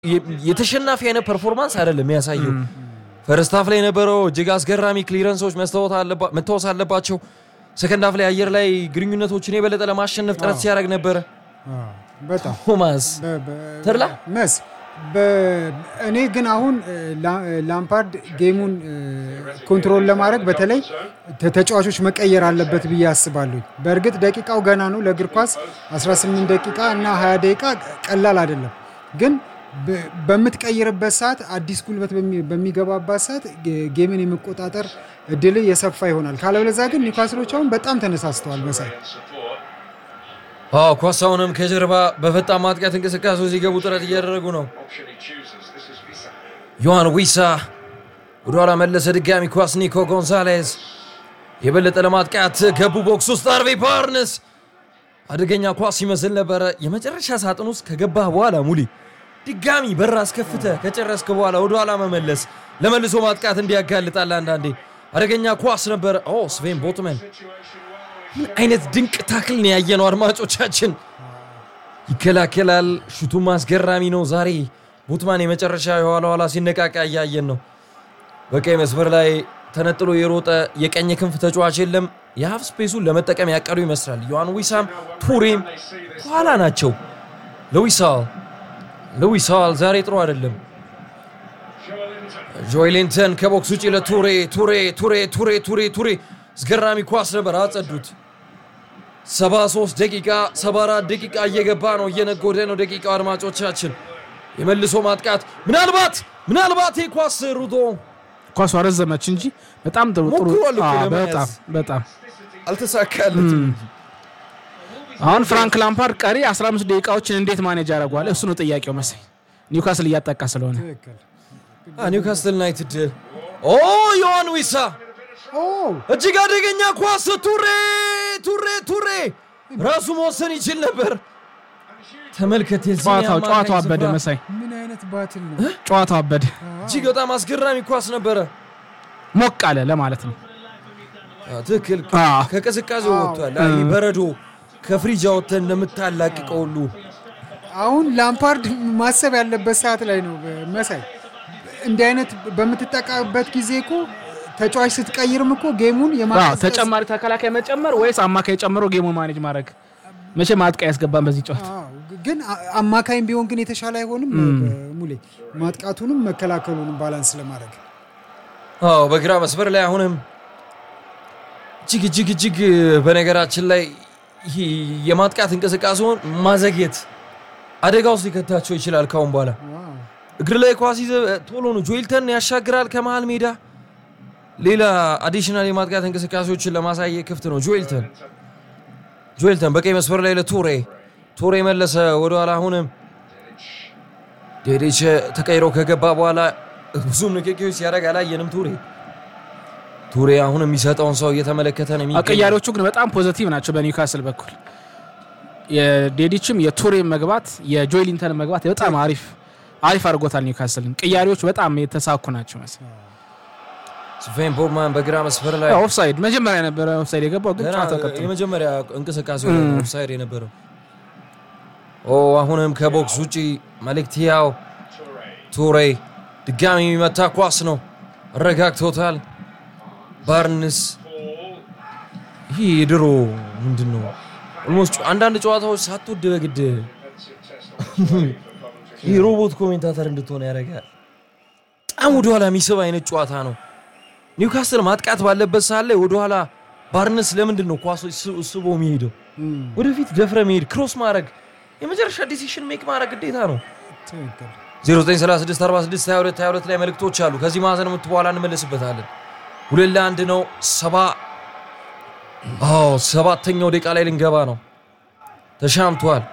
የ- የተሸናፊ አይነት ፐርፎርማንስ አይደለም የሚያሳየው። ፈርስት ሃፍ ላይ የነበረው እጅግ አስገራሚ ክሊረንሶች መስተዋት አለባ- መታወስ አለባቸው። ሰከንድ ሃፍ ላይ አየር ላይ ግንኙነቶችን የበለጠ ለማሸነፍ ጥረት ሲያደርግ ነበረ አዎ፣ በጣም ቶማስ በ- በ- ተድላ? መስ በ- እኔ ግን አሁን እ, ላ- ላምፓርድ ጌሙን እ, ኮንትሮል ለማድረግ በተለይ ተ- ተጫዋቾች መቀየር አለበት ብዬ አስባለሁ። በእርግጥ ደቂቃው ገና ነው ለእግር ኳስ 18 ደቂቃ እና 20 ደቂቃ ቀላል አይደለም። ግን በ- በምትቀይርበት ሰዓት አዲስ ጉልበት በሚ- በሚገባባት ሰዓት ጌ- ጌምን የመቆጣጠር እድል የሰፋ ይሆናል። ካለበለዚያ ግን ኒውካስሎች አሁን በጣም ተነሳስተዋል መሳይ አዎ ኳስ አሁንም ከጀርባ በፈጣን ማጥቃት እንቅስቃሴ ሲገቡ ጥረት እያደረጉ ነው። ዮሐን ዊሳ ወደኋላ መለሰ። ድጋሚ ኳስ ኒኮ ጎንዛሌዝ የበለጠ ለማጥቃት ገቡ። ቦክስ ውስጥ አርቬ ባርንስ አደገኛ ኳስ ይመስል ነበረ። የመጨረሻ ሳጥን ውስጥ ከገባህ በኋላ ሙሊ ድጋሚ በር አስከፍተ ከጨረስክ በኋላ ወደኋላ መመለስ ለመልሶ ማጥቃት እንዲያጋልጣል። አንዳንዴ አደገኛ ኳስ ነበረ። ኦ ስቬን ቦትመን ምን አይነት ድንቅ ታክል ነው ያየነው አድማጮቻችን። ይከላከላል። ሹቱም አስገራሚ ነው። ዛሬ ቡትማን የመጨረሻ የኋላ ኋላ ሲነቃቃ እያየን ነው። በቀይ መስመር ላይ ተነጥሎ የሮጠ የቀኝ ክንፍ ተጫዋች የለም። የሀፍ ስፔሱን ለመጠቀም ያቀዱ ይመስላል። ዮሐን ዊሳም ቱሬም ከኋላ ናቸው። ለዊሳል ለዊሳል ዛሬ ጥሩ አይደለም። ጆይሊንተን ከቦክስ ውጭ ለቱሬ ቱሬ ቱሬ ቱሬ ቱሬ ቱሬ አስገራሚ ኳስ ነበር፣ አጸዱት። 73 ደቂቃ 74 ደቂቃ እየገባ ነው፣ እየነጎደ ነው ደቂቃው። አድማጮቻችን የመልሶ ማጥቃት ምናልባት ምናልባት ይህ ኳስ ሩዶ ኳሷ ረዘመች እንጂ በጣም ጥሩ ጥሩ ሞክሯል እኮ አዎ፣ ለመያዝ። በጣም በጣም አልተሳካለትም። አሁን ፍራንክ ላምፓርድ ቀሪ 15 ደቂቃዎችን እንዴት ማኔጅ ያደርገዋል? እሱ ነው ጥያቄው መሰለኝ። ኒውካስል እያጠቃ ስለሆነ ትክክል። አ፣ ኒውካስትል ዩናይትድ ኦ ዮሐን ዊሳ ኦ እጅግ አደገኛ ኳስ ቱሬ ቱሬ ቱሬ ራሱ መወሰን ይችል ነበር። ተመልከት የዚህ ጨዋታው የአማካኝ ጨዋታው አበደ ስፍራ። መሳይ ምን አይነት ባትል ነው? ጨዋታው አበደ እጅግ በጣም አስገራሚ ኳስ ነበረ። ሞቅ አለ ለማለት ነው። አ፣ ትክክል አዎ። ከቅዝቃዜው ወጥቷል። አይ በረዶ ከፍሪጅ አወጥተህ እንደምታላቅቀው ሁሉ አሁን ላምፓርድ ማሰብ ያለበት ሰዓት ላይ ነው መሳይ። እንዲህ አይነት በምትጠቃበት ጊዜ እኮ ተጫዋች ስትቀይርም እኮ ጌሙን አዎ፣ የማቀዝቀዝ ተጨማሪ ተከላካይ መጨመር ወይስ አማካይ ጨምሮ ጌሙን ማኔጅ ማድረግ? መቼም ማጥቃ ያስገባን በዚህ ጨዋታ አዎ፣ ግን አ- አማካይም ቢሆን ግን የተሻለ አይሆንም ሙሌ ማጥቃቱንም መከላከሉንም ባላንስ ለማድረግ አዎ በግራ መስመር ላይ አሁንም እጅግ እጅግ እጅግ በነገራችን ላይ ይህ የማጥቃት እንቅስቃሴውን ማዘግየት አደጋ ውስጥ ሊከታቸው ይችላል። ካሁን በኋላ ዋው። እግር ላይ ኳስ ይዘህ ቶሎ ነው ጆይልተን ያሻግራል ከመሃል ሜዳ። ሌላ አዲሽናል የማጥቃት እንቅስቃሴዎችን ለማሳየት ክፍት ነው ጆይልተን። ጆይልተን በቀይ መስመር ላይ ለቱሬ ቱሬ መለሰ ወደኋላ። አሁንም ዴዴች ተቀይሮ ከገባ በኋላ ብዙም ንክኪዎች ሲያደርግ አላየንም። ቱሬ ቱሬ አሁን የሚሰጠውን ሰው እየተመለከተ ነው የሚገኘው። ቀያሪዎቹ ግን በጣም ፖዘቲቭ ናቸው በኒውካስል በኩል የዴዲችም የቱሬን መግባት የጆይሊንተን መግባት በጣም አሪፍ አሪፍ አድርጎታል ኒውካስልን። ቅያሪዎች በጣም የተሳኩ ናቸው መሰለኝ። ስቬን ቦርማን በግራ መስመር ላይ ኦፍሳይድ መጀመሪያ ነበረ ኦፍሳይድ የገባው ግን ገና ጨዋታው ቀጥሎ የመጀመሪያ እንቅስቃሴ ኦፍሳይድ የነበረው ኦ አሁንም ከቦክስ ውጪ መልእክትያው ቱሬ ድጋሚ የሚመታ ኳስ ነው። አረጋግቶታል። ባርንስ ይህ የድሮ ምንድን ነው ኦልሞስት አንዳንድ ጨዋታዎች ሳትወድ በግድ ይህ ሮቦት ኮሜንታተር እንድትሆን ያደርጋል። በጣም ወደኋላ የሚስብ አይነት ጨዋታ ነው። ኒውካስል ማጥቃት ባለበት ሰዓት ላይ ወደኋላ ባርነስ ለምንድን ነው ኳሶች ስ- ስቦ የሚሄደው? ወደፊት ደፍረ መሄድ፣ ክሮስ ማድረግ፣ የመጨረሻ ዲሲሽን ሜክ ማድረግ ግዴታ ነው። ትክክል 0936462222 ላይ መልእክቶች አሉ። ከዚህ ማዕዘን ምት በኋላ እንመለስበታለን። ሁለት ለአንድ ነው። ሰባ አዎ ሰባተኛው ደቂቃ ላይ ልንገባ ነው። ተሻምቷል።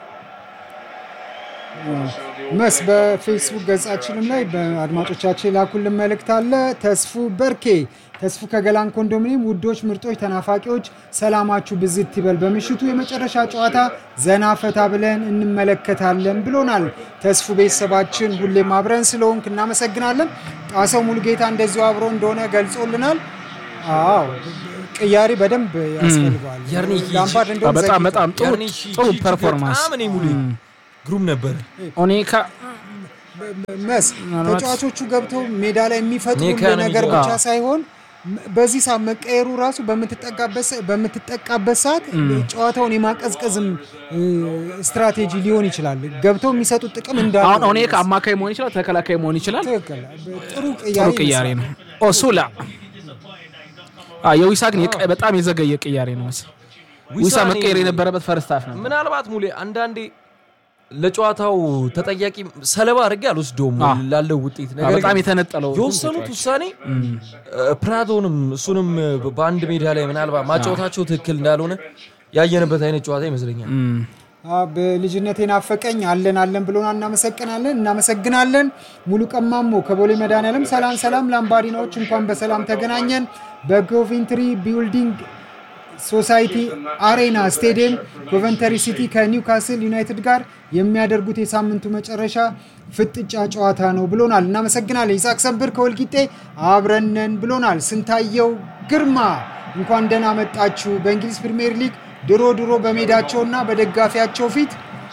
መስ በፌስቡክ ገጻችንም ላይ በአድማጮቻችን ላኩልን መልእክት አለ። ተስፉ በርኬ ተስፉ ከገላን ኮንዶሚኒየም ውዶች፣ ምርጦች፣ ተናፋቂዎች ሰላማችሁ ብዝት ይበል። በምሽቱ የመጨረሻ ጨዋታ ዘና ፈታ ብለን እንመለከታለን ብሎናል። ተስፉ ቤተሰባችን ሁሌም አብረን ስለሆንክ እናመሰግናለን። ጣሰው ሙሉጌታ እንደዚሁ አብሮ እንደሆነ ገልጾልናል። አዎ ቅያሪ በደንብ ያስፈልገዋል። ያርኒ ላምፓርድ እንደውም በጣም ዘግይቷል። በጣም ጥሩ ያርኒሽ ጥሩ እጅግ ፐርፎርማንስ በጣም እኔ ሙሉ ግሩም ነበር። ኦኔካ መስ ምናልባት- ተጫዋቾቹ ገብተው ሜዳ ላይ የሚፈጥሩ ኔካ ነው ነገር የሚገባው። ብቻ ሳይሆን ም- በዚህ ሰዓት መቀየሩ ራሱ በምትጠቃበት ሰ- በምትጠቃበት ሰዓት ጨዋታውን የማቀዝቀዝም እ፣ ስትራቴጂ ሊሆን ይችላል። ገብተው የሚሰጡት ጥቅም እንዳለ አሁን ኦኔክ አማካይ መሆን ይችላል፣ ተከላካይ መሆን ይችላል። ትክክል። ጥሩ ጥሩ ቅያሬ ቅያሬ ይመስላል። ነው። ኦሱላ አ፣ የዊሳ ግን የቀ- በጣም የዘገየ ቅያሬ ነው መሰለኝ። ዊሳ ዊሳኔ- መቀየር የነበረበት ፈርስት ሃፍ ነበር። ምናልባት ሙሌ አንዳንዴ ለጨዋታው ተጠያቂ ሰለባ አድርጌ አልወስደውም አ። ላለው ውጤት አ፣ ነገር በጣም ግን የተነጠለው የወሰኑት ውሳኔ እ፣ ፕራቶንም እሱንም እ፣ በአንድ ሜዳ ላይ ምናልባት ማጫወታቸው ትክክል እንዳልሆነ ያየንበት አይነት ጨዋታ ይመስለኛል። እም፣ አ፣ በልጅነቴ ናፈቀኝ አለን አለን ብሎና እናመሰግናለን እናመሰግናለን። ሙሉ ቀማሞ ከቦሌ መድኃኒዓለም ሰላም ሰላም፣ ላምባዲናዎች እንኳን በሰላም ተገናኘን። በኮቬንትሪ ቢልዲንግ ሶሳይቲ አሬና ስቴዲየም ኮቨንተሪ ሲቲ ከኒውካስል ዩናይትድ ጋር የሚያደርጉት የሳምንቱ መጨረሻ ፍጥጫ ጨዋታ ነው ብሎናል። እናመሰግናለን። ይስሐቅ ሰንብር ከወልቂጤ አብረነን ብሎናል። ስንታየው ግርማ እንኳን ደህና መጣችሁ። በእንግሊዝ ፕሪምየር ሊግ ድሮ ድሮ በሜዳቸውና በደጋፊያቸው ፊት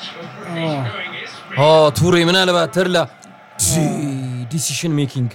ኦ ቱሬ ምናልባት ተድላ ዲሲሽን ሜኪንግ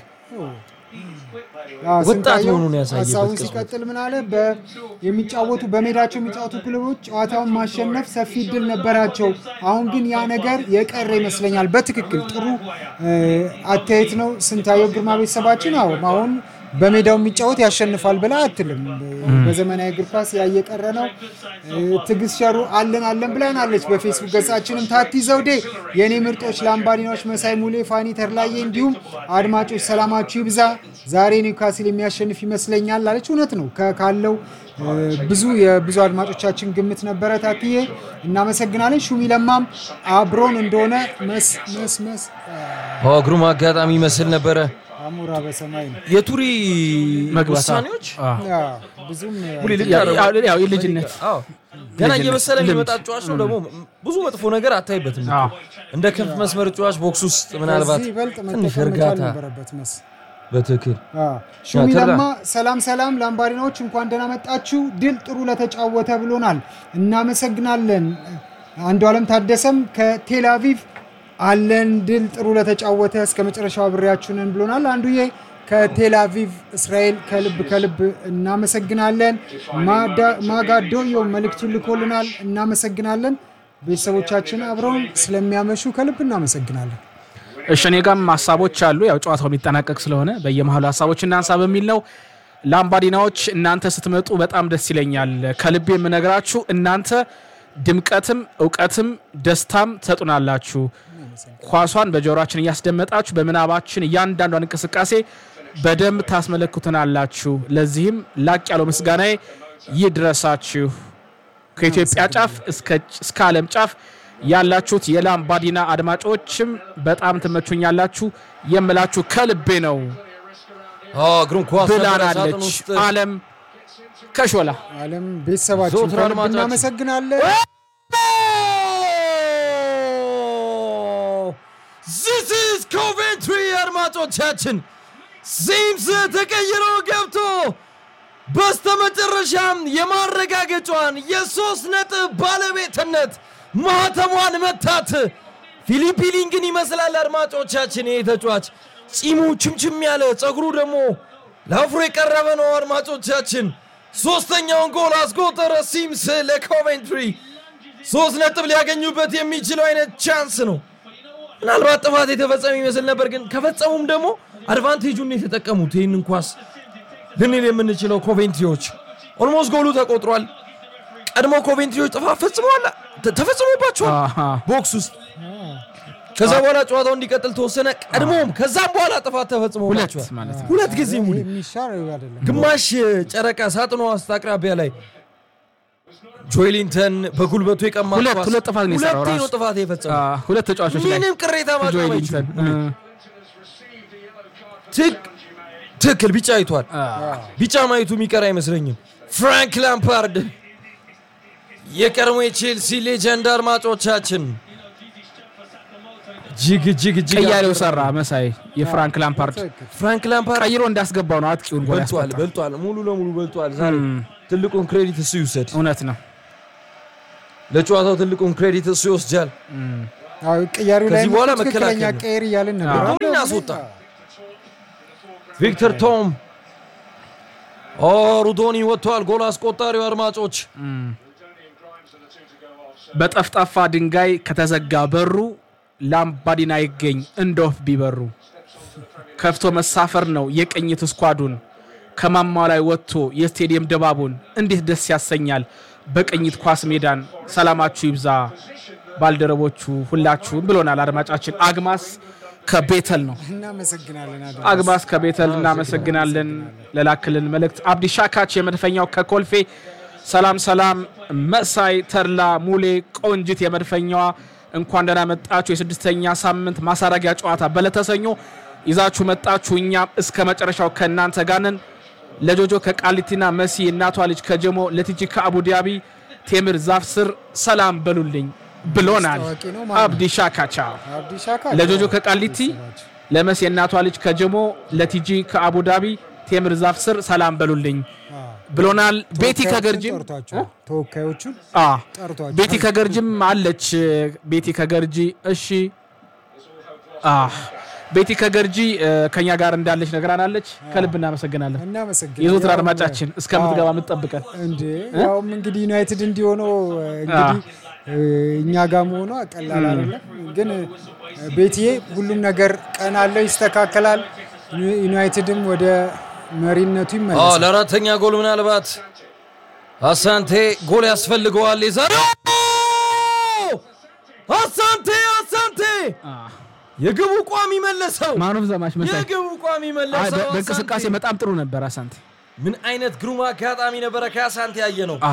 አዎ፣ ወጣት ስንታየው መሆኑን ያሳየበት ሀሳቡን ቅጽበት። ሲቀጥል ምን አለ? በ- የሚጫወቱ በሜዳቸው የሚጫወቱ ክለቦች ጨዋታውን ማሸነፍ ሰፊ እድል ነበራቸው። አሁን ግን ያ ነገር የቀረ ይመስለኛል። በትክክል ጥሩ እ፣ አስተያየት ነው ስንታየው ግርማ ቤተሰባችን። አዎ አሁን በሜዳው የሚጫወት ያሸንፋል ብላ አትልም። በዘመናዊ እግር ኳስ ያ እየቀረ ነው። እ፣ ትዕግስት ሸሩ አለን አለን ብላናለች። በፌስቡክ ገጻችንም ታቲ ዘውዴ የእኔ ምርጦች ላምባዲናዎች፣ መሳይ ሙሌ፣ ፋኒ ተርላዬ እንዲሁም አድማጮች ሰላማችሁ ይብዛ። ዛሬ ኒውካስል የሚያሸንፍ ይመስለኛል አለች። እውነት ነው ከ- ካለው እ፣ ብዙ የብዙ አድማጮቻችን ግምት ነበረ። ታትዬ እናመሰግናለን። ሹሚ ለማም አብሮን እንደሆነ መስ መስ መስ ኦ ግሩም አጋጣሚ ይመስል ነበረ። አሞራ በሰማይ ነው። የቱሪ መግባት ውሳኔዎች አ፣ ያ፣ ብዙም ሙሌ ልክ ያው- አደረጉ። ያው- ያው የልጅነት አዎ ገና ልጅነት፣ እየበሰለ ልምድ። የሚመጣ ጨዋች ነው። ደግሞ ብዙ መጥፎ ነገር አታይበትም። አዎ። እንደ ክንፍ መስመር ጨዋች ቦክስ ውስጥ ምናልባት ከዚህ ይበልጥ ትንሽ መጠቀም መቻል እርጋታ ነበረበት መስ በትክክል ሹሚ ተራ- ለማ ሰላም ሰላም፣ ላምባዲናዎች እንኳን ደህና መጣችሁ። ድል ጥሩ ለተጫወተ ብሎናል። እናመሰግናለን። አንዱ ዓለም ታደሰም ከቴል አቪቭ አለን ድል ጥሩ ለተጫወተ እስከ መጨረሻው አብሬያችሁ ነን ብሎናል። አንዱዬ ከቴል አቪቭ እስራኤል ከልብ ከልብ እናመሰግናለን። ማዳ- ማጋዶዮ መልእክቱን ልኮልናል። እናመሰግናለን። ቤተሰቦቻችን አብረውን ስለሚያመሹ ከልብ እናመሰግናለን። እሺ እኔ ጋም ሀሳቦች አሉ። ያው ጨዋታው የሚጠናቀቅ ስለሆነ በየመሀሉ ሀሳቦች እናንሳ በሚል ነው። ላምባዲናዎች እናንተ ስትመጡ በጣም ደስ ይለኛል። ከልቤ የምነግራችሁ እናንተ ድምቀትም እውቀትም ደስታም ትሰጡናላችሁ። ኳሷን በጆሮችን እያስደመጣችሁ በምናባችን እያንዳንዷን እንቅስቃሴ በደንብ ታስመለክቱናላችሁ። ለዚህም ላቅ ያለው ምስጋናዬ ይድረሳችሁ። ከኢትዮጵያ ጫፍ እስከ- እስከ ዓለም ጫፍ ያላችሁት የላምባዲና አድማጮችም በጣም ትመቹኛላችሁ የምላችሁ ከልቤ ነው ኦ ግሩም ኳስ ነበረ ሳጥን ብላናለች ውስጥ አለም ከሾላ ዓለም ቤተሰባችን ዘወትር ከልብ አድማጫችን። እናመሰግናለን። ዚስ ኢዝ ኮቬንትሪ አድማጮቻችን፣ ሲምስ ተቀይሮ ገብቶ በስተመጨረሻም የማረጋገጫዋን የሶስት ነጥብ ባለቤትነት ማህተሟን መታት። ፊሊፕ ሊንግን ይመስላል አድማጮቻችን። ይህ ተጫዋች ጺሙ ችምችም ያለ ጸጉሩ ደግሞ ለአፍሮ የቀረበ ነው። አድማጮቻችን ሶስተኛውን ጎል አስቆጠረ ሲምስ ለኮቬንትሪ። ሶስት ነጥብ ሊያገኙበት የሚችለው አይነት ቻንስ ነው። ምናልባት ጥፋት የተፈጸመ ይመስል ነበር፣ ግን ከፈጸሙም ደግሞ አድቫንቴጁን የተጠቀሙት ይህንን ኳስ ልንል የምንችለው ኮቬንትሪዎች ኦልሞስት ጎሉ ተቆጥሯል። ቀድሞ ኮቬንትሪዎች ጥፋት ፈጽመዋል፣ ተ- ተፈጽሞባቸዋል አሃ። ቦክስ ውስጥ። ከዛ በኋላ ጨዋታው እንዲቀጥል ተወሰነ። ቀድሞም ከዛም በኋላ ጥፋት ሁለት ተፈጽሞባቸዋል። ማለት ነው ሁለት ጊዜ ሙሉ የሚሻር አይደለም። ግማሽ ጨረቃ ሳጥኗ ውስጥ አቅራቢያ ላይ ጆይሊንተን በጉልበቱ የቀማ ሁለት- ኳስ ሁለት ጥፋት ነው የሰራው ሁለቴ ነው ራሱ። ጥፋት የፈጸመው። አ፣ ሁለት ተጫዋቾች ላይ ምንም ቅሬታ ማቅረብ ጆይሊንተን አይችሉም። ትክ- ትክክል ቢጫ አይቷል። ቢጫ ማየቱ የሚቀር አይመስለኝም። ፍራንክ ላምፓርድ የቀድሞ የቼልሲ ሌጀንድ አድማጮቻችን እጅግ እጅግ እጅግ ቀያሪው ሰራ መሳይ የፍራንክ ላምፓርድ ፍራንክ ላምፓርድ ቀይሮ እንዳስገባው ነው አጥቂውን ጎል በልጧል ያስቆጠረው። በልጧል ሙሉ ለሙሉ በልጧል። ዛሬ እም፣ ትልቁን ክሬዲት እሱ ይውሰድ። እውነት ነው ለጨዋታው ትልቁን ክሬዲት እሱ ይወስጃል። አዎ፣ ቅያሪው ላይ ከዚህ በኋላ ትክክለኛ መከላከል ነው። ቀየር እያልን ነበር። ዶሚን አስወጣ። ቪክተር ቶም ኦ ሩዶኒ ወጥቷል። ጎል አስቆጣሪው አድማጮች በጠፍጣፋ ድንጋይ ከተዘጋ በሩ ላምባዲና ይገኝ እንደ ወፍ ቢበሩ ከፍቶ መሳፈር ነው የቅኝት ስኳዱን ከማማ ላይ ወጥቶ የስቴዲየም ድባቡን እንዴት ደስ ያሰኛል በቅኝት ኳስ ሜዳን ሰላማችሁ ይብዛ ባልደረቦቹ ሁላችሁም ብሎናል አድማጫችን አግማስ ከቤተል ነው እናመሰግናለን። አድማስ። አግማስ ከቤተል እናመሰግናለን ለላክልን መልእክት። አብዲ ሻካች የመድፈኛው ከኮልፌ ሰላም ሰላም። መሳይ ተድላ ሙሌ ቆንጅት የመድፈኛዋ እንኳን ደህና መጣችሁ። የስድስተኛ ሳምንት ማሳረጊያ ጨዋታ በለተሰኞ ይዛችሁ መጣችሁ። እኛም እስከ መጨረሻው ከእናንተ ጋር ነን። ለጆጆ ከቃሊቲና መሲ እናቷ ልጅ ከጀሞ ለቲጂ ከአቡዳቢ ቴምር ዛፍ ስር ሰላም በሉልኝ ብሎናል ታዋቂ ነው ማለት ነው። አብዲ ሻካቻ አብዲ ሻካ ለጆጆ ከቃሊቲ ለመስ የእናቷ ልጅ ከጀሞ ለቲጂ ከአቡዳቢ ቴምር ዛፍ ስር ሰላም በሉልኝ ብሎናል። ቤቲ ከገርጂም ጠርቷቸዋል። ተወካዮቹን አ ጠርቷቸዋል። ቤቲ ከገርጂም አለች። ቤቲ ከገርጂ እሺ፣ አ ቤቲ ከገርጂ እ፣ ከኛ ጋር እንዳለች ነግራናለች። ከልብ እናመሰግናለን። እናመሰግናለን። የዘወትር ያው አድማጫችን እስከምትገባ የምትጠብቀን እንዴ ያውም እንግዲህ ዩናይትድ እንዲሆነው እንግዲህ እ፣ እኛ ጋር መሆኗ ቀላል አይደለም። ግን እ፣ ቤትዬ ሁሉም ነገር ቀን አለው፣ ይስተካከላል። ዩ- ዩናይትድም ወደ መሪነቱ አዎ ይመለሳል። ለአራተኛ ጎል ምናልባት አሳንቴ ጎል ያስፈልገዋል። የዛሬው አሳንቴ አሳንቴ የግቡ ቋሚ መለሰው። ማኖፍ ዘማች መሳይ የግቡ ቋሚ አይ፣ መለሰው። በ- በእንቅስቃሴ አሳንቴ። በጣም ጥሩ ነበር። አሳንቴ ምን አይነት ግሩም አጋጣሚ ነበረ ከአሳንቴ ያየ ነው። አ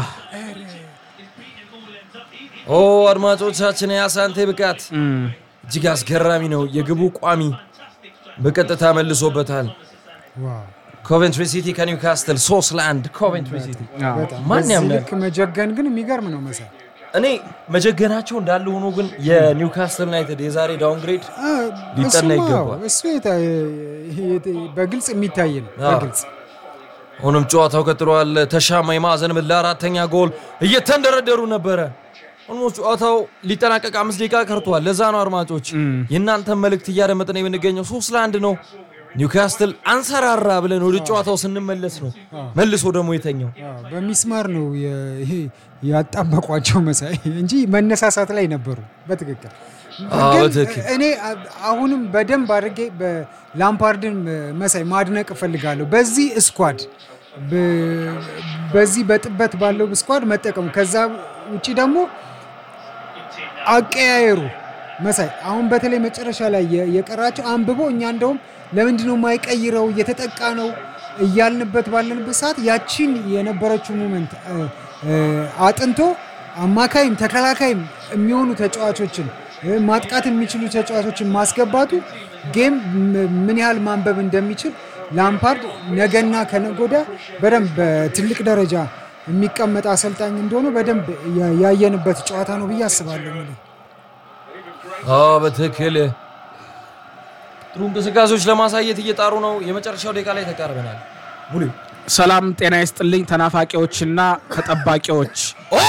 ኦ አድማጮቻችን የአሳንቴ ብቃት እም፣ እጅግ አስገራሚ ነው። የግቡ ቋሚ በቀጥታ መልሶበታል። ዋው፣ ኮቨንትሪ ሲቲ ከኒውካስትል ሶስት ለአንድ ኮቨንትሪ ሲቲ አ፣ በጣም ማን በዚህ ያምናል? ልክ መጀገን ግን የሚገርም ነው መሳይ እኔ መጀገናቸው እንዳለ ሆኖ ግን የኒውካስትል ዩናይትድ የዛሬ ዳውንግሬድ አ፣ ሊጠና እሱማ ይገባል። እሱ የታ- ይሄ በግልጽ የሚታይ ነው። አዎ። በግልጽ አሁንም ጨዋታው ቀጥሏል። ተሻማ የማዕዘን ምት ለአራተኛ ጎል እየተንደረደሩ ነበረ። ኦልሞስት ጨዋታው ሊጠናቀቅ አምስት ደቂቃ ቀርቷል። ለዛ ነው አድማጮች የእናንተን መልእክት እያደመጥን የምንገኘው። ሶስት ለአንድ ነው። ኒውካስትል አንሰራራ ብለን ወደ ጨዋታው ስንመለስ ነው መልሶ ደግሞ የተኛው። አዎ፣ በሚስማር ነው የ- ይሄ ያጣበቋቸው መሳይ እንጂ መነሳሳት ላይ ነበሩ። በትክክል አዎ፣ ግን በትክክል። እኔ አ- አሁንም በደንብ አድርጌ በላምፓርድን መሳይ ማድነቅ እፈልጋለሁ። በዚህ ስኳድ በ- በዚህ በጥበት ባለው ስኳድ መጠቀሙ ከዛ ውጭ ደግሞ አቀያየሩ መሳይ አሁን በተለይ መጨረሻ ላይ የ- የቀራቸው አንብቦ እኛ እንደውም ለምንድነው የማይቀይረው እየተጠቃ ነው እያልንበት ባለንበት ሰዓት ያቺን የነበረችው ሙመንት አጥንቶ አማካይም ተከላካይም የሚሆኑ ተጫዋቾችን እ፣ ማጥቃት የሚችሉ ተጫዋቾችን ማስገባቱ ጌም ም- ምን ያህል ማንበብ እንደሚችል ላምፓርድ ነገና ከነጎዳ በደንብ በትልቅ ደረጃ የሚቀመጥ አሰልጣኝ እንደሆነ በደንብ ያ- ያየንበት ጨዋታ ነው ብዬ አስባለሁ። ሙሉ አዎ በትክክል ጥሩ እንቅስቃሴዎች ለማሳየት እየጣሩ ነው። የመጨረሻው ደቂቃ ላይ ተቃርበናል። ሙሉ ሰላም ጤና ይስጥልኝ ተናፋቂዎችና ተጠባቂዎች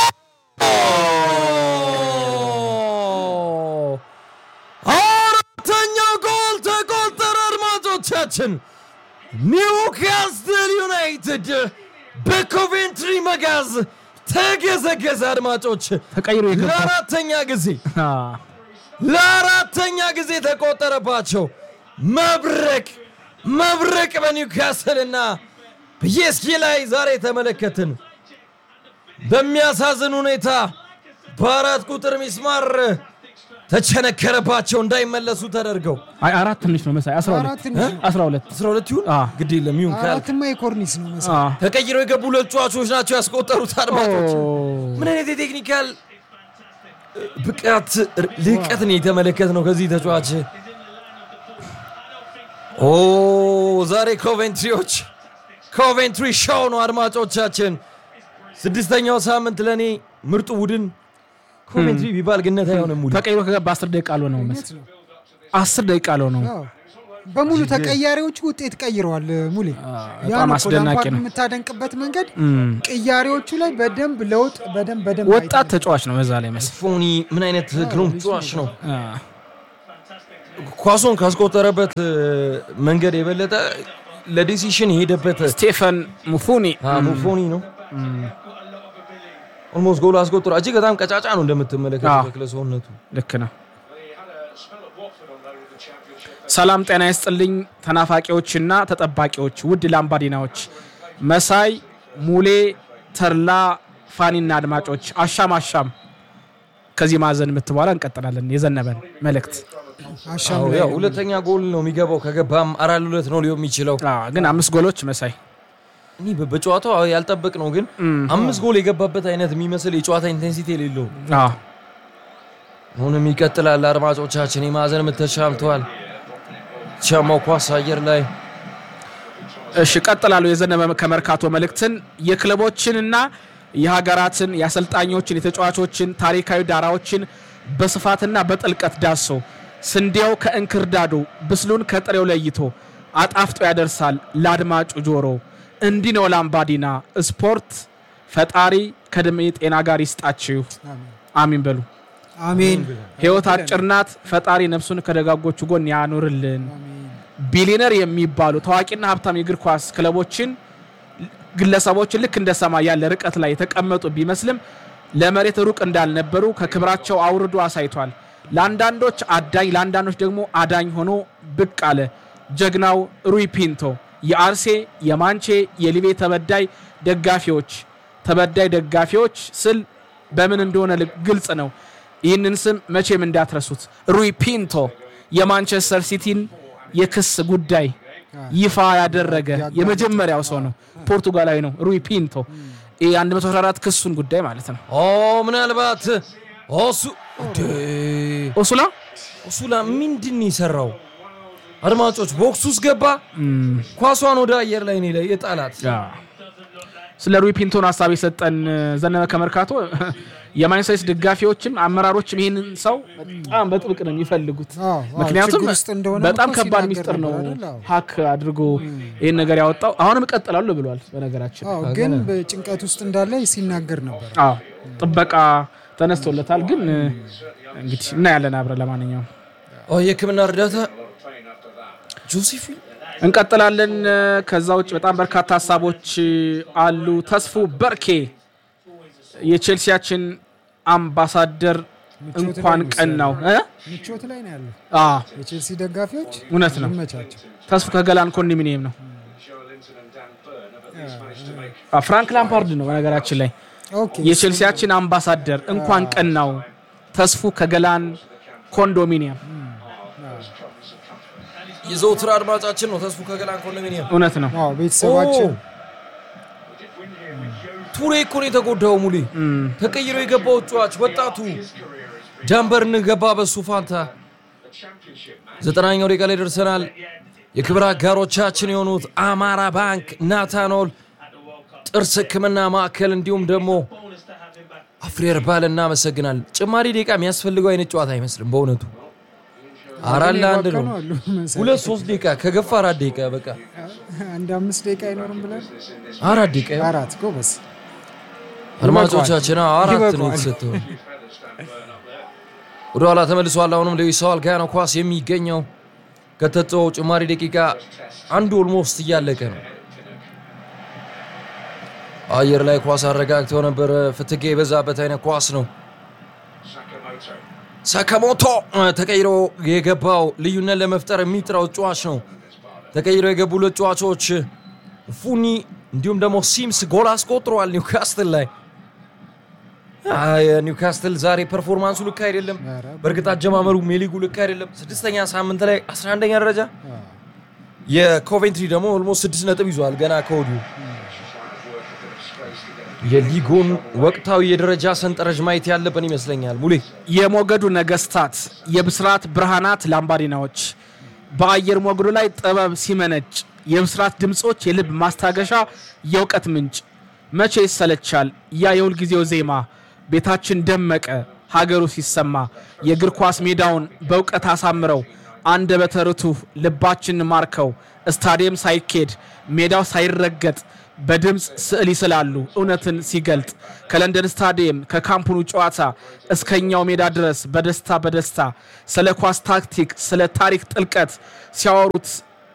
አራተኛው ጎል ተቆጠረ። አድማጮቻችን ኒውካስትል ዩናይትድ በኮቬንትሪ መጋዝ ተገዘገዘ። አድማጮች ተቀይሮ የገባ ለአራተኛ ጊዜ አ፣ ለአራተኛ ጊዜ ተቆጠረባቸው። መብረቅ መብረቅ በኒውካስትል እና በፒኤስጂ ላይ ዛሬ ተመለከትን። በሚያሳዝን ሁኔታ በአራት ቁጥር ሚስማር ተቸነከረባቸው እንዳይመለሱ ተደርገው አይ አራት ትንሽ ነው መሳይ 12 አራት ትንሽ ነው። 12 12 ይሁን አ፣ ግድ የለም ይሁን ካልክ አራትማ የኮርኒስ ነው መሰለኝ። አ፣ ተቀይረው የገቡ ሁለት ተጫዋቾች ናቸው ያስቆጠሩት። አድማጮች ኦ፣ ምን አይነት የቴክኒካል ብቃት ልቀትን የተመለከት ነው ከዚህ ተጫዋች። ኦ ዛሬ ኮቬንትሪዎች ኮቬንትሪ ሾው ነው አድማጮቻችን። ስድስተኛው ሳምንት ለእኔ ምርጡ ቡድን ኮቬንትሪ ቢባል ግነት አይሆንም። ሙሉ ተቀይሮ ከገባ 10 ደቂቃ አልሆነው መሳይ እውነት ነው። 10 ደቂቃ አልሆነው አዎ። በሙሉ ተቀያሪዎቹ ውጤት ቀይረዋል። ሙሌ ያ በጣም ነው እኮ አስደናቂ ላምፓርድ ነው። የምታደንቅበት መንገድ እም፣ ቅያሬዎቹ ላይ በደንብ ለውጥ በደንብ በደንብ ወጣት ተጫዋች ነው በዛ ላይ መስ ፎኒ ምን አይነት ግሩም ተጫዋች ነው። አ፣ ኳሱን ካስቆጠረበት እ፣ መንገድ የበለጠ ለዲሲሽን የሄደበት ስቴፈን ሙፉኒ ፎኒ ነው። ኦልሞስት ጎል አስቆጥሮ እጅግ በጣም ቀጫጫ ነው እንደምትመለከተው አዎ። ተክለ ሰውነቱ። ልክ ነው። ሰላም ጤና ይስጥልኝ ተናፋቂዎችና ተጠባቂዎች ውድ ላምባዲናዎች፣ መሳይ ሙሌ፣ ተርላ፣ ፋኒና አድማጮች አሻም አሻም ከዚህ ማዕዘን የምትበኋላ እንቀጥላለን። የዘነበን መልእክት አሻም አዎ፣ ላይ ያው ነው። ሁለተኛ ጎል ነው የሚገባው። ከገባም አራት ለሁለት ነው ሊሆን የሚችለው። አ፣ ግን አምስት ጎሎች መሳይ እኔ በ- በጨዋታው አዎ ያልጠበቅ ነው ግን አምስት ጎል የገባበት አይነት የሚመስል የጨዋታ ኢንቴንሲቲ የሌለው አ፣ አሁንም ይቀጥላል። አድማጮቻችን የማዕዘን ምት ተሻምተዋል። ሻማው ኳስ አየር ላይ እሺ ቀጥላለሁ። የዘነበ ከመርካቶ መልእክትን የክለቦችንና የሀገራትን የአሰልጣኞችን የተጫዋቾችን ታሪካዊ ዳራዎችን በስፋትና በጥልቀት ዳሶ ስንዴው ከእንክርዳዱ ብስሉን ከጥሬው ለይቶ አጣፍጦ ያደርሳል ለአድማጩ ጆሮ። እንዲህ ነው ላምባዲና ስፖርት። ፈጣሪ ከዕድሜ ጤና ጋር ይስጣችሁ፣ አሚን በሉ። አሜን ሕይወት አጭር ናት። ፈጣሪ ነፍሱን ከደጋጎቹ ጎን ያኑርልን። ቢሊነር የሚባሉ ታዋቂና ሀብታም የእግር ኳስ ክለቦችን ግለሰቦችን ልክ እንደ ሰማይ ያለ ርቀት ላይ የተቀመጡ ቢመስልም ለመሬት ሩቅ እንዳልነበሩ ከክብራቸው አውርዶ አሳይቷል። ለአንዳንዶች አዳኝ፣ ለአንዳንዶች ደግሞ አዳኝ ሆኖ ብቅ አለ። ጀግናው ሩይ ፒንቶ የአርሴ የማንቼ የሊቤ ተበዳይ ደጋፊዎች ተበዳይ ደጋፊዎች ስል በምን እንደሆነ ል- ግልጽ ነው። ይህንን ስም መቼም እንዳትረሱት። ሩይ ፒንቶ የማንቸስተር ሲቲን የክስ ጉዳይ ይፋ ያደረገ የመጀመሪያው ሰው ነው። ፖርቱጋላዊ ነው ሩይ ፒንቶ። ይህ 114 ክሱን ጉዳይ ማለት ነው። ኦ ምናልባት ኦሱ እንዴ! ኦሱላ ኦሱላ ምንድን ነው የሰራው? አድማጮች ቦክስ ውስጥ ገባ። ኳሷን ወደ አየር ላይ ነው የጣላት። ስለ ሩይ ፒንቶን ሀሳብ የሰጠን ዘነበ ከመርካቶ የማንቸስተር ሲቲ ደጋፊዎችም አመራሮችም ይህንን ሰው በጣም በጥብቅ ነው የሚፈልጉት። አዎ፣ አዎ፣ ምክንያቱም ችግር ውስጥ እንደሆነ በጣም እኮ ከባድ ሲናገር ሚስጥር ነው ነበር አይደል? አዎ። ሀክ አድርጎ ይህን ነገር ያወጣው። አሁንም እቀጥላለሁ ብሏል። በነገራችን አዎ፣ ግን በጭንቀት ውስጥ እንዳለ ሲናገር ነበር። አዎ ጥበቃ ተነስቶለታል። ግን እንግዲህ እናያለን አብረን። ለማንኛውም ኦ የሕክምና እርዳታ ጆሴፊን እንቀጥላለን። ከዛ ውጭ በጣም በርካታ ሀሳቦች አሉ። ተስፉ በርኬ የቼልሲያችን አምባሳደር እንኳን ቀን ነው እ? ምቾት ላይ ነው ያለው። አዎ የቼልሲ ደጋፊዎች እውነት ነው። ይመቻቸው። ተስፉ ከገላን ኮንዶሚኒየም ነው። አዎ፣ ፍራንክ ላምፓርድ ነው በነገራችን ላይ ኦኬ የቼልሲያችን አምባሳደር እንኳን ቀን ነው። ተስፉ ከገላን ኮንዶሚኒየም የዘውትር አድማጫችን ነው። ተስፉ ከገላን ኮንዶሚኒየም እውነት ነው። አዎ ቤተሰባችን ቱሬ እኮ ነው የተጎዳው። ሙሌ ተቀይሮ የገባው ጨዋች ወጣቱ ጃምበርን ገባ በሱ ፋንታ። ዘጠናኛው ደቂቃ ላይ ደርሰናል። የክብር አጋሮቻችን የሆኑት አማራ ባንክ፣ ናታኖል ጥርስ ሕክምና ማዕከል እንዲሁም ደግሞ አፍሬር ባል እናመሰግናል። ጭማሪ ደቂቃ የሚያስፈልገው አይነት ጨዋታ አይመስልም በእውነቱ አራት ለአንድ ነው። የባከኑ አሉ መሰለኝ። ሁለት ሶስት ደቂቃ ከገፋ አራት ደቂቃ በቃ አንድ አምስት ደቂቃ አይኖርም ብለን አራት ደቂቃ አራት ጎበዝ አድማጮቻችን አዎ፣ አራት ነው ይበቃዋል። የተሰጠው። ወደ ኋላ ተመልሷል። አሁንም ሉዊስ ሳዋል ጋ ነው ኳስ የሚገኘው። ከተሰጠው ጭማሪ ደቂቃ አንዱ ኦልሞስት እያለቀ ነው። አየር ላይ ኳስ አረጋግተው ነበር። ፍትጌ የበዛበት አይነት ኳስ ነው። ሳካሞቶ ተቀይሮ የገባው ልዩነት ለመፍጠር የሚጥረው ጨዋች ነው። ተቀይሮ የገቡ ሁለት ጨዋቾች ፉኒ እንዲሁም ደግሞ ሲምስ ጎል አስቆጥረዋል ኒውካስትል ላይ። አይ፣ ኒውካስትል ዛሬ ፐርፎርማንሱ ልክ አይደለም። በእርግጥ አጀማመሩ ሜሊጉ ልክ አይደለም። ስድስተኛ ሳምንት ላይ 11ኛ ደረጃ የኮቬንትሪ ደግሞ ኦልሞስት ስድስት ነጥብ ይዟል ገና ከወዲሁ የሊጉን ወቅታዊ የደረጃ ሰንጠረዥ ማየት ያለብን ይመስለኛል። ሙሌ የሞገዱ ነገስታት የብስራት ብርሃናት ላምባዲናዎች በአየር ሞገዱ ላይ ጥበብ ሲመነጭ የብስራት ድምፆች የልብ ማስታገሻ የእውቀት ምንጭ መቼ ይሰለቻል ያ የሁልጊዜው ዜማ ቤታችን ደመቀ ሀገሩ ሲሰማ የእግር ኳስ ሜዳውን በእውቀት አሳምረው አንደበተ ርቱዕ ልባችን ማርከው ስታዲየም ሳይኬድ ሜዳው ሳይረገጥ በድምፅ ስዕል ይስላሉ እውነትን ሲገልጥ ከለንደን ስታዲየም ከካምፑኑ ጨዋታ እስከኛው ሜዳ ድረስ በደስታ በደስታ ስለ ኳስ ታክቲክ ስለ ታሪክ ጥልቀት ሲያወሩት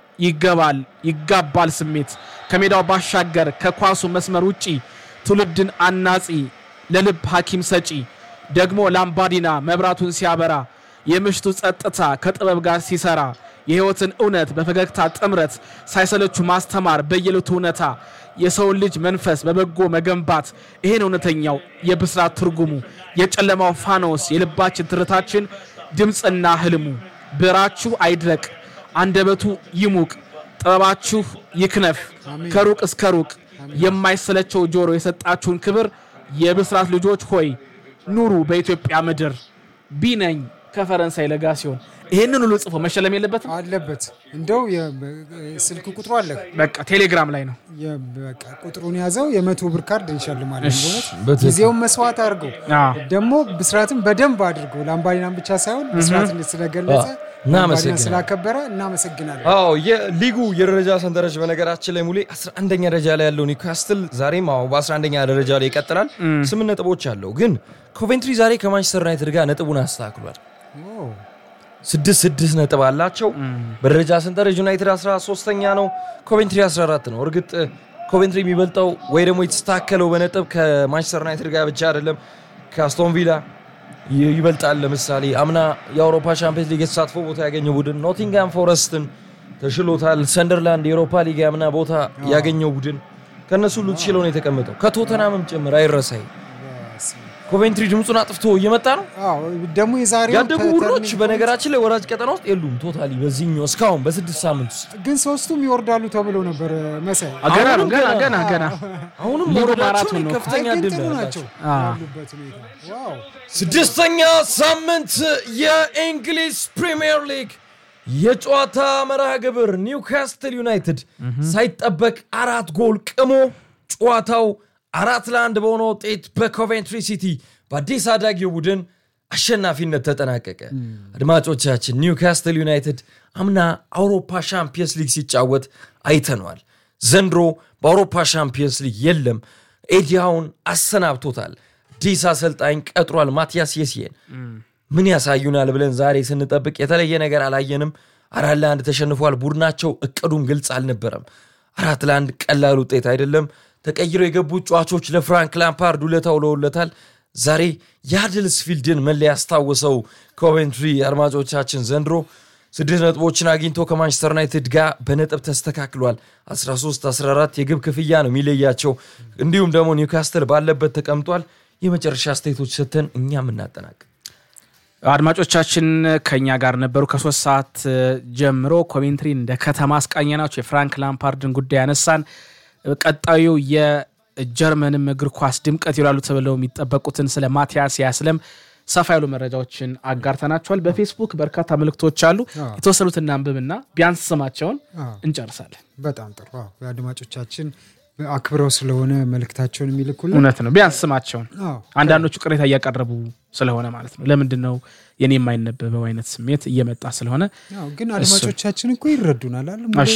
ይገባል ይጋባል ስሜት ከሜዳው ባሻገር ከኳሱ መስመር ውጪ ትውልድን አናጺ ለልብ ሐኪም ሰጪ ደግሞ ላምባዲና መብራቱን ሲያበራ የምሽቱ ጸጥታ ከጥበብ ጋር ሲሰራ የሕይወትን እውነት በፈገግታ ጥምረት ሳይሰለቹ ማስተማር በየዕለቱ እውነታ የሰውን ልጅ መንፈስ በበጎ መገንባት ይሄን እውነተኛው የብስራት ትርጉሙ የጨለማው ፋኖስ የልባችን ትርታችን ድምፅና ህልሙ ብዕራችሁ አይድረቅ አንደበቱ ይሙቅ ጥበባችሁ ይክነፍ ከሩቅ እስከ ሩቅ የማይሰለቸው ጆሮ የሰጣችሁን ክብር የብስራት ልጆች ሆይ ኑሩ በኢትዮጵያ ምድር ቢነኝ ከፈረንሳይ ለጋ ሲሆን ይህንን ሁሉ ጽፎ መሸለም የለበትም። አለበት እንደው የ- ስልክ ቁጥሩ አለ በቃ ቴሌግራም ላይ ነው። የ- በቃ ቁጥሩን ያዘው የመቶ ብር ካርድ እንሸልማለን። እሺ፣ በእውነት በትክክል። ጊዜውን መስዋዕት አድርገው አዎ። ደግሞ ብስራትን በደንብ አድርገው ላምባዲናን ብቻ ሳይሆን ብስራትን ስለገለጸ አዎ፣ ላምባዲናን እናመሰግናለን። ስላከበረ እናመሰግናለን። አዎ የሊጉ የደረጃ ሰንጠረዥ በነገራችን ላይ ሙሌ 11ኛ ደረጃ ላይ ያለው ኒውካስትል ዛሬም አዎ በ11ኛ ደረጃ ላይ ይቀጥላል። ስምንት ነጥቦች አለው። ግን ኮቬንትሪ ዛሬ ከማንቸስተር ዩናይትድ ጋር ነጥቡን አስተካክሏል። ኦ፣ ስድስት ስድስት ነጥብ አላቸው። በደረጃ ሰንጠረዥ ዩናይትድ 13ኛ ነው፣ ኮቬንትሪ 14 ነው። እርግጥ ኮቬንትሪ የሚበልጠው ወይ ደግሞ የተስተካከለው በነጥብ ከማንቸስተር ዩናይትድ ጋር ብቻ አይደለም ከአስቶን ቪላ ይ- ይበልጣል። ለምሳሌ አምና የአውሮፓ ሻምፒየንስ ሊግ የተሳትፎ ቦታ ያገኘው ቡድን ኖቲንግሃም ፎረስትን ተሽሎታል። ሰንደርላንድ የአውሮፓ ሊግ ያምና ቦታ ያገኘው ቡድን ከእነሱ ሁሉ ተሽሎ ነው የተቀመጠው ከቶተናምም ጭምር አይረሳይ። በስመ አብ። ኮቬንትሪ ድምፁን አጥፍቶ እየመጣ ነው። አዎ ደግሞ የዛሬው ያደጉ ተ- ቡድኖች ተርኒንግ በነገራችን ላይ ወራጅ ቀጠና ውስጥ የሉም። ቶታሊ በዚህኛው እስካሁን በስድስት ሳምንት ውስጥ ግን ሶስቱም ይወርዳሉ ተብሎ ነበር መሳይ። ገና ነው አሁንም ገና ገና- ገና ገና አሁንም ሊጉ መውረዳቸው ማራቶን ላይ ነው። ከፍተኛ አይ ግን ድል ጥሩ ነው ናቸው ያላቸው። አዎ። ያሉበት ሁኔታ። ዋው ስድስተኛ ሳምንት የእንግሊዝ ፕሪምየር ሊግ የጨዋታ መርሃ ግብር ኒውካስትል ዩናይትድ ሳይጠበቅ አራት ጎል ቅሞ ጨዋታው አራት ለአንድ በሆነ ውጤት በኮቬንትሪ ሲቲ በአዲስ አዳጊው ቡድን አሸናፊነት ተጠናቀቀ። አድማጮቻችን ኒውካስትል ዩናይትድ አምና አውሮፓ ሻምፒየንስ ሊግ ሲጫወት አይተነዋል። ዘንድሮ በአውሮፓ ሻምፒየንስ ሊግ የለም። ኤዲያውን አሰናብቶታል። አዲስ አሰልጣኝ ቀጥሯል። ማቲያስ የሲየን ምን ያሳዩናል ብለን ዛሬ ስንጠብቅ የተለየ ነገር አላየንም። አራት ለአንድ ተሸንፏል። ቡድናቸው እቅዱም ግልጽ አልነበረም። አራት ለአንድ ቀላል ውጤት አይደለም። ተቀይረው የገቡት ጨዋቾች ለፍራንክ ላምፓርድ ውለታ ውለውለታል። ዛሬ የሃድልስፊልድን መለያ ያስታወሰው ኮቬንትሪ አድማጮቻችን ዘንድሮ ስድስት ነጥቦችን አግኝቶ ከማንቸስተር ዩናይትድ ጋር በነጥብ ተስተካክሏል። 13 14 የግብ ክፍያ ነው የሚለያቸው። እንዲሁም ደግሞ ኒውካስትል ባለበት ተቀምጧል። የመጨረሻ ስቴቶች ሰተን እኛም እናጠናቅ አድማጮቻችን ከኛ ጋር ነበሩ። ከሶስት ሰዓት እ, ጀምሮ ኮሜንትሪ እንደ ከተማ አስቃኘ ናቸው። የፍራንክ ላምፓርድን ጉዳይ ያነሳን። ቀጣዩ የጀርመንም እግር ኳስ ድምቀት ይላሉ ተብለው የሚጠበቁትን ስለ ማቲያስ ያስለም ሰፋ ያሉ መረጃዎችን አጋርተናቸዋል። በፌስቡክ በርካታ መልእክቶች አሉ። የተወሰኑትን እናንብብና ቢያንስ ስማቸውን አዎ። እንጨርሳለን። በጣም ጥሩ። አዎ፣ አድማጮቻችን አክብረው ስለሆነ መልእክታቸውን የሚልኩልን እውነት ነው። ቢያንስ ስማቸውን አዎ፣ አንዳንዶቹ ቅሬታ እያቀረቡ ስለሆነ ማለት ነው። ለምንድን ነው የኔ የማይነበበው አይነት ስሜት እየመጣ ስለሆነ አዎ፣ ግን አድማጮቻችን እኮ ይረዱናል አለ እሺ።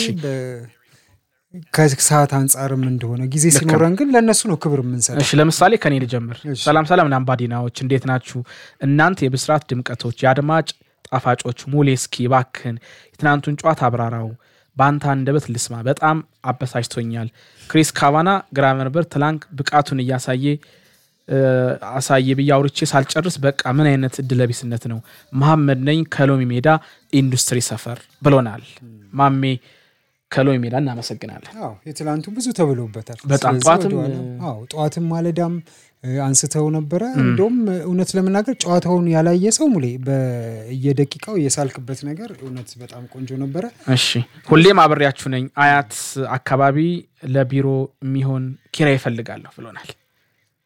ከሰዓት አንጻርም እንደሆነ ጊዜ ሲኖረን ግን ለእነሱ ነው ክብር የምንሰጠው። እሺ ለምሳሌ ከኔ ልጀምር። እሺ። ሰላም ሰላም ላምባዲናዎች እንዴት ናችሁ? እናንተ የብስራት ድምቀቶች፣ የአድማጭ ጣፋጮች ሙሌስኪ ባክን የትናንቱን ጨዋታ አብራራው በአንተ አንደበት ልስማ። በጣም አበሳጭቶኛል። ክሪስ ካቫና ግራቨንበር ትላንት ብቃቱን እያሳየ እ፣ አሳየ ብዬ አውርቼ ሳልጨርስ በቃ ምን አይነት እድለቢስነት ነው። መሐመድ ነኝ ከሎሚ ሜዳ ኢንዱስትሪ ሰፈር ብሎናል። ማሜ ከሎሚ ሜዳ እናመሰግናለን። አዎ የትላንቱ ብዙ ተብሎበታል። በጣም ስለዚህ ጠዋትም፣ ወደኋላ- አዎ ጠዋትም ማለዳም እ፣ አንስተው ነበረ። እንደውም እውነት ለመናገር ጨዋታውን ያላየ ሰው ሙሌ በየደቂቃው የሳልክበት ነገር እውነት በጣም ቆንጆ ነበረ። እሺ ሁሌም አብሬያችሁ ነኝ። አያት አካባቢ ለቢሮ የሚሆን ኪራይ ይፈልጋለሁ ብሎናል።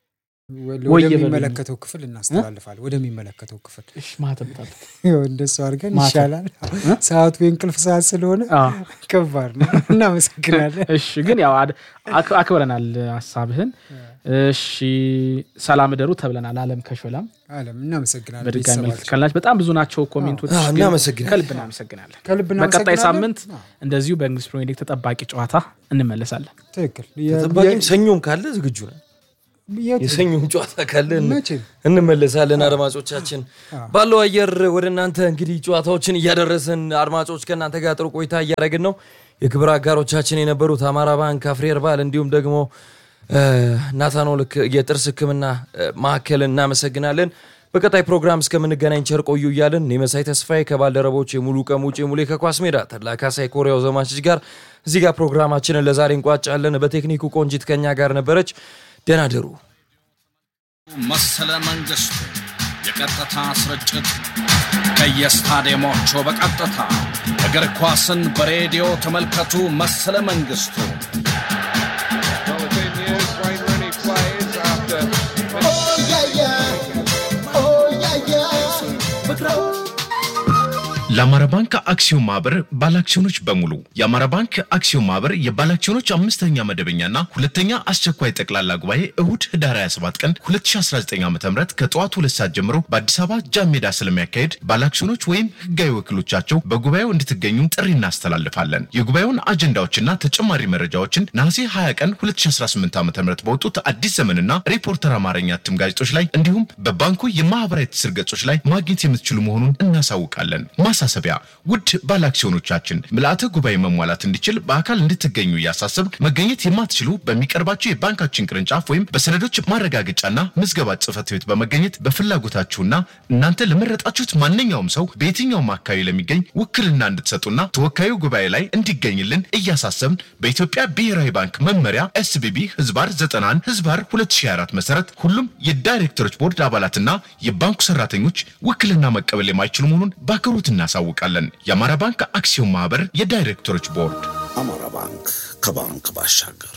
ወይ ወደሚመለከተው ክፍል እናስተላልፋለን። ወደሚመለከተው ክፍል እሺ፣ ማህተም ታጥቅ። እንደሱ አድርገን ማታ። ይሻላል። ሰዓቱ የእንቅልፍ ሰዓት ስለሆነ አዎ። ከባድ ነው። እናመሰግናለን። እሺ ግን ያው አድ- አክ- አክብረናል ሀሳብህን። እሺ ሰላም እደሩ ተብለናል። አለም ከሾላም አለም እናመሰግናለን። በድጋሚ መልዕክት ቤተሰባችን ካልናች በጣም ብዙ ናቸው ኮሜንቶች። አዎ፣ ግን እናመሰግናለን። ከልብ እናመሰግናለን። ከልብ በቀጣይ እናመሰግናለን። ሳምንት እንደዚሁ በእንግሊዝ ፕሪሚየር ሊግ ተጠባቂ ጨዋታ እንመለሳለን። ትክክል። የ- ተጠባቂም ሰኞም ካለ ዝግጁ ነን። የ- የሰኞም ጨዋታ ካለ እን- መቼም እንመለሳለን። አድማጮቻችን ባለው አየር ወደ እናንተ እንግዲህ ጨዋታዎችን እያደረስን አድማጮች ከእናንተ ጋር ጥሩ ቆይታ እያደረግን ነው። የክብር አጋሮቻችን የነበሩት አማራ ባንክ፣ አፍሪ ሄርባል እንዲሁም ደግሞ ናታኖል የጥርስ ሕክምና እ፣ ማዕከል እናመሰግናለን። በቀጣይ ፕሮግራም እስከምንገናኝ ቸር ቆዩ እያለን እኔ መሳይ ተስፋዬ ከባልደረቦች የሙሉ ቀን ውጭ ሙሌ ከኳስ ሜዳ ተድላ ካሳይ ኮሪያው ዘማችች ጋር እዚህ ጋር ፕሮግራማችንን ለዛሬ እንቋጫለን። በቴክኒኩ ቆንጂት ከኛ ጋር ነበረች። ደህና ደሩ። መሰለ መንግስቱ የቀጥታ ስርጭት ከየስታዲየሞቹ በቀጥታ እግር ኳስን በሬዲዮ ተመልከቱ። መሰለ መንግስቱ Well, the good news, Wayne Rooney plays after ለአማራ ባንክ አክሲዮን ማህበር ባለአክሲዮኖች በሙሉ የአማራ ባንክ አክሲዮን ማህበር የባለአክሲዮኖች አምስተኛ መደበኛና ሁለተኛ አስቸኳይ ጠቅላላ ጉባኤ እሁድ ህዳር 27 ቀን 2019 ዓ ም ከጠዋቱ ሁለት ሰዓት ጀምሮ በአዲስ አበባ ጃን ሜዳ ስለሚያካሄድ ባለአክሲዮኖች ወይም ህጋዊ ወኪሎቻቸው በጉባኤው እንድትገኙ ጥሪ እናስተላልፋለን። የጉባኤውን አጀንዳዎችና ተጨማሪ መረጃዎችን ነሐሴ 20 ቀን 2018 ዓ ም በወጡት አዲስ ዘመንና ሪፖርተር አማርኛ እትም ጋዜጦች ላይ እንዲሁም በባንኩ የማህበራዊ ትስስር ገጾች ላይ ማግኘት የምትችሉ መሆኑን እናሳውቃለን። ማሳሰቢያ፣ ውድ ባለአክሲዮኖቻችን ምልአተ ጉባኤ መሟላት እንዲችል በአካል እንድትገኙ እያሳሰብ መገኘት የማትችሉ በሚቀርባቸው የባንካችን ቅርንጫፍ ወይም በሰነዶች ማረጋገጫና ምዝገባ ጽህፈት ቤት በመገኘት በፍላጎታችሁና እናንተ ለመረጣችሁት ማንኛውም ሰው በየትኛውም አካባቢ ለሚገኝ ውክልና እንድትሰጡና ተወካዩ ጉባኤ ላይ እንዲገኝልን እያሳሰብን በኢትዮጵያ ብሔራዊ ባንክ መመሪያ ኤስቢቢ ህዝባር 91 ህዝባር 2024 መሰረት ሁሉም የዳይሬክተሮች ቦርድ አባላትና የባንኩ ሰራተኞች ውክልና መቀበል የማይችሉ መሆኑን በአክብሮት እናሳውቃለን። የአማራ ባንክ አክሲዮን ማህበር የዳይሬክተሮች ቦርድ አማራ ባንክ ከባንክ ባሻገር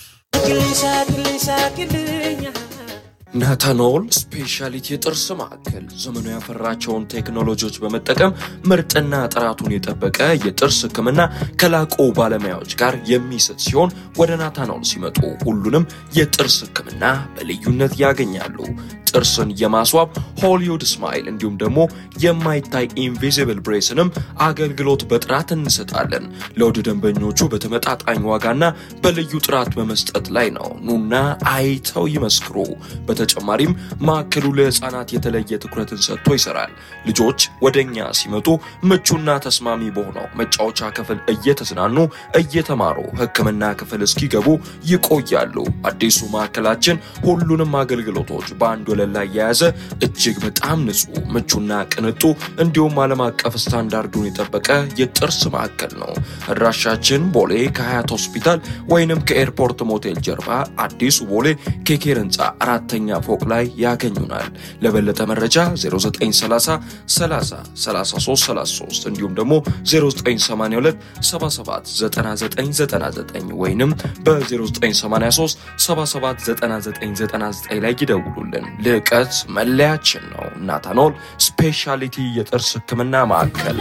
ናታኖል ስፔሻሊቲ የጥርስ ማዕከል ዘመኑ ያፈራቸውን ቴክኖሎጂዎች በመጠቀም ምርጥና ጥራቱን የጠበቀ የጥርስ ሕክምና ከላቁ ባለሙያዎች ጋር የሚሰጥ ሲሆን ወደ ናታኖል ሲመጡ ሁሉንም የጥርስ ሕክምና በልዩነት ያገኛሉ። ጥርስን የማስዋብ ሆሊውድ ስማይል እንዲሁም ደግሞ የማይታይ ኢንቪዚብል ብሬስንም አገልግሎት በጥራት እንሰጣለን። ለውድ ደንበኞቹ በተመጣጣኝ ዋጋና በልዩ ጥራት በመስጠት ላይ ነው። ኑና አይተው ይመስክሩ። በተጨማሪም ማዕከሉ ለህፃናት የተለየ ትኩረትን ሰጥቶ ይሰራል። ልጆች ወደ እኛ ሲመጡ ምቹና ተስማሚ በሆነው መጫወቻ ክፍል እየተዝናኑ እየተማሩ ህክምና ክፍል እስኪገቡ ይቆያሉ። አዲሱ ማዕከላችን ሁሉንም አገልግሎቶች በአንድ ወለል ላይ የያዘ እጅግ በጣም ንጹህ፣ ምቹና ቅንጡ እንዲሁም ዓለም አቀፍ ስታንዳርዱን የጠበቀ የጥርስ ማዕከል ነው። አድራሻችን ቦሌ ከሀያት ሆስፒታል ወይንም ከኤርፖርት ሞቴል ጀርባ አዲሱ ቦሌ ኬኬር ህንፃ አራተኛ ፎቅ ላይ ያገኙናል። ለበለጠ መረጃ 0930 30 33 33 እንዲሁም ደግሞ 0982 77 9999 ወይንም በ0983 77 9999 ላይ ይደውሉልን። ልዕቀት መለያችን ነው። ናታኖል ስፔሻሊቲ የጥርስ ህክምና ማዕከል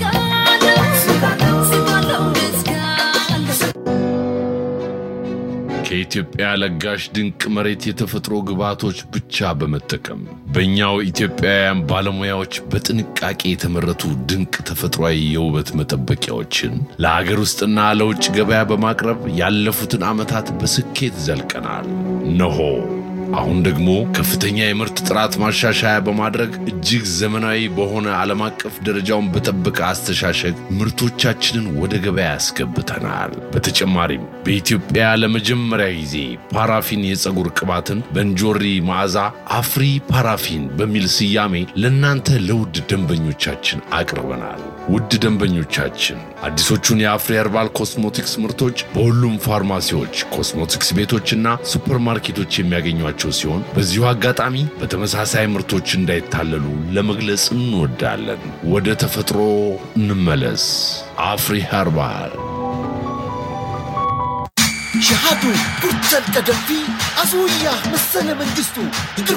ከኢትዮጵያ ለጋሽ ድንቅ መሬት የተፈጥሮ ግብዓቶች ብቻ በመጠቀም በእኛው ኢትዮጵያውያን ባለሙያዎች በጥንቃቄ የተመረቱ ድንቅ ተፈጥሯዊ የውበት መጠበቂያዎችን ለሀገር ውስጥና ለውጭ ገበያ በማቅረብ ያለፉትን ዓመታት በስኬት ዘልቀናል። ነሆ አሁን ደግሞ ከፍተኛ የምርት ጥራት ማሻሻያ በማድረግ እጅግ ዘመናዊ በሆነ ዓለም አቀፍ ደረጃውን በጠበቀ አስተሻሸግ ምርቶቻችንን ወደ ገበያ ያስገብተናል። በተጨማሪም በኢትዮጵያ ለመጀመሪያ ጊዜ ፓራፊን የፀጉር ቅባትን በእንጆሪ መዓዛ አፍሪ ፓራፊን በሚል ስያሜ ለእናንተ ለውድ ደንበኞቻችን አቅርበናል። ውድ ደንበኞቻችን አዲሶቹን የአፍሪ ኸርባል ኮስሞቲክስ ምርቶች በሁሉም ፋርማሲዎች፣ ኮስሞቲክስ ቤቶችና ሱፐርማርኬቶች የሚያገኟቸው ሲሆን በዚሁ አጋጣሚ በተመሳሳይ ምርቶች እንዳይታለሉ ለመግለጽ እንወዳለን። ወደ ተፈጥሮ እንመለስ። አፍሪ ኸርባል ሸሃዱ ቡርተን ቀደምቲ አስውያ መሰለ መንግስቱ